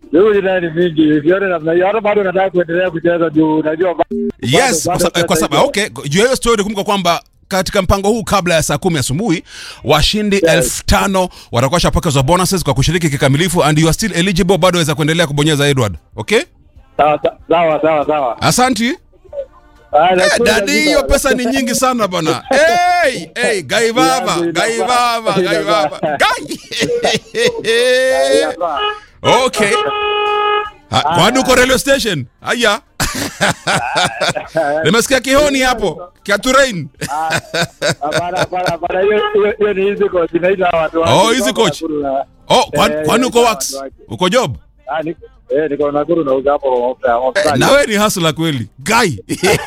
Shughuli naye ni mingi, sione namna hiyo. Hata bado nataka kuendelea kucheza juu unajua ba- Yes, bado- kwa, sa- bado kwa sababu sasa okay, juu ya hiyo story kumbuka kwamba katika mpango huu kabla ya saa kumi asubuhi washindi elfu tano watakuwa washapokezwa bonuses kwa kushiriki kikamilifu and you are still eligible bado waweza kuendelea kubonyeza Edward okay Sawa sawa sawa sawa. asanti Ah, Eh, nashukuru dadi kabisa. hiyo pesa ni nyingi sana bana hey, hey, gai baba Yangu gai inafaa. baba gai baba gai Inafaa. okay Ha, kwani uko radio station haya nimesikia kihoni hapo kiaturain Hapana, hapana, hapana, hiyo- hiyo- hiyo ni easy coach, inaita watu wake. Oh, easy coach. Nakuru na- oh, kwani Eh, kwani uko inaita wax watu wake. uko job Ah, niko- eh, niko Nakuru nauza hapo mafuta- mafuta. na wewe ni hasla kweli gai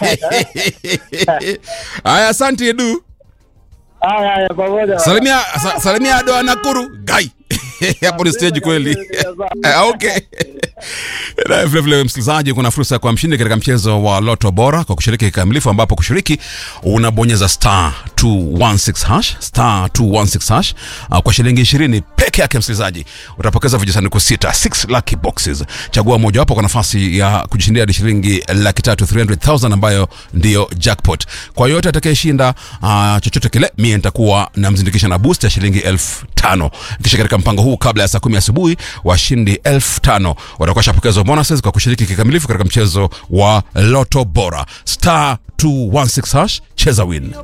haya asante edu Haya, haya, pamoja. salimia sa, salimia ado wa nakuru gai hapo ni stage kweli Eh, okay na vile vile msikilizaji kuna fursa ya kuwa mshindi katika mchezo wa loto bora kwa kushiriki kikamilifu ambapo kushiriki unabonyeza star 216 hash star 216 hash uh, kwa shilingi 20 peke yake msikilizaji utapokeza vijisanduku sita 6 lucky boxes chagua mojawapo kwa nafasi ya kujishindia hadi shilingi laki tatu 300000 ambayo ndiyo jackpot kwa yote atakayeshinda uh, chochote kile mie nitakuwa namzindikisha na boost ya shilingi elfu tano kisha katika mpango huu kabla ya saa kumi asubuhi washindi elfu tano watakuwa shapokezwa bonuses kwa kushiriki kikamilifu katika mchezo wa loto bora star 216 hash cheza win